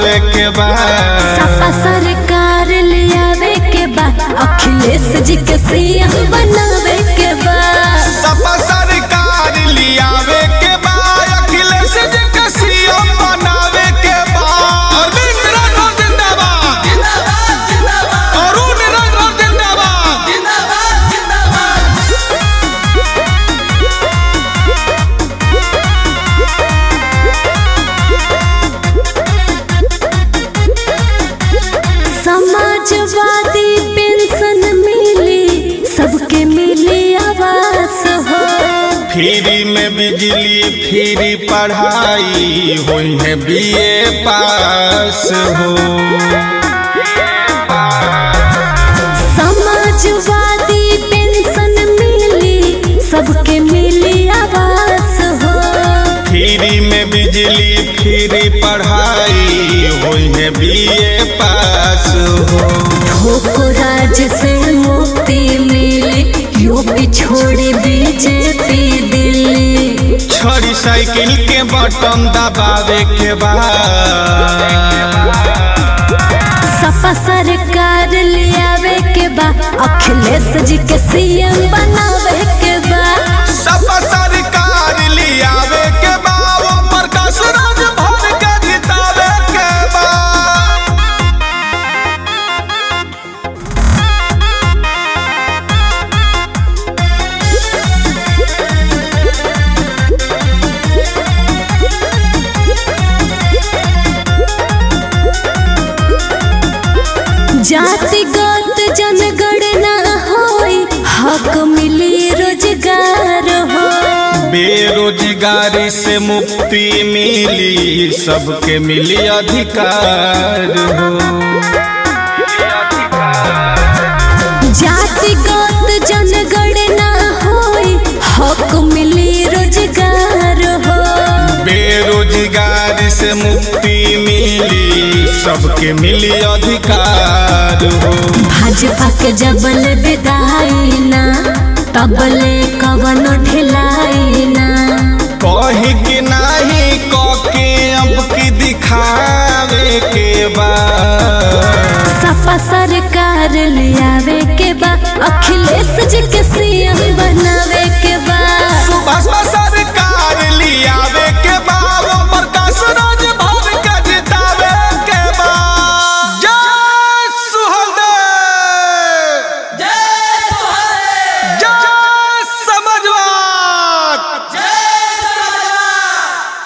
बनावे के बाद सपा सरकार ले आवे के बा अखिलेश जी के सीएम बनावे के बा सपा सरकार लियावे के बाद अखिलेश जी के सीएम बनावे के बाद अरविंद राठौर जिंदाबाद अरुण राठौर जिंदाबाद समाजवादी पेंशन मिली सबके मिली आवास हो फ्री में बिजली फ्री पढ़ाई हुई है बीए पास हो समाजवादी पेंशन मिली सबके मिली आवास हो फ्री में बिजली फ्री पढ़ाई हुई है बीए पास हो भूख राज से मुक्ति मिली यूपी छोड़ी बीजेपी दिल्ली छोरी साइकिल के बटन दबावे के बाद सपा सरकार ले आवे के बा अखिलेश जी के सीएम बनावे के बा सपा सरकार लियावे के बाद ओम प्रकाश राज भर के जितावे के बाद जातिगत जनगणना होई हक मिली रोजगार हो बेरोजगारी से मुक्ति मिली सबके मिली अधिकार हो जातिगत जनगणना होई हक मिली रोजगार हो बेरोजगारी से मुक्ति मिली सबके मिली अधिकार हो भाजपा के जबल विदाई ना तबले कवन ढिलाई ना कही कि नाही कके अब की दिखावे के बाद सपा सरकार ले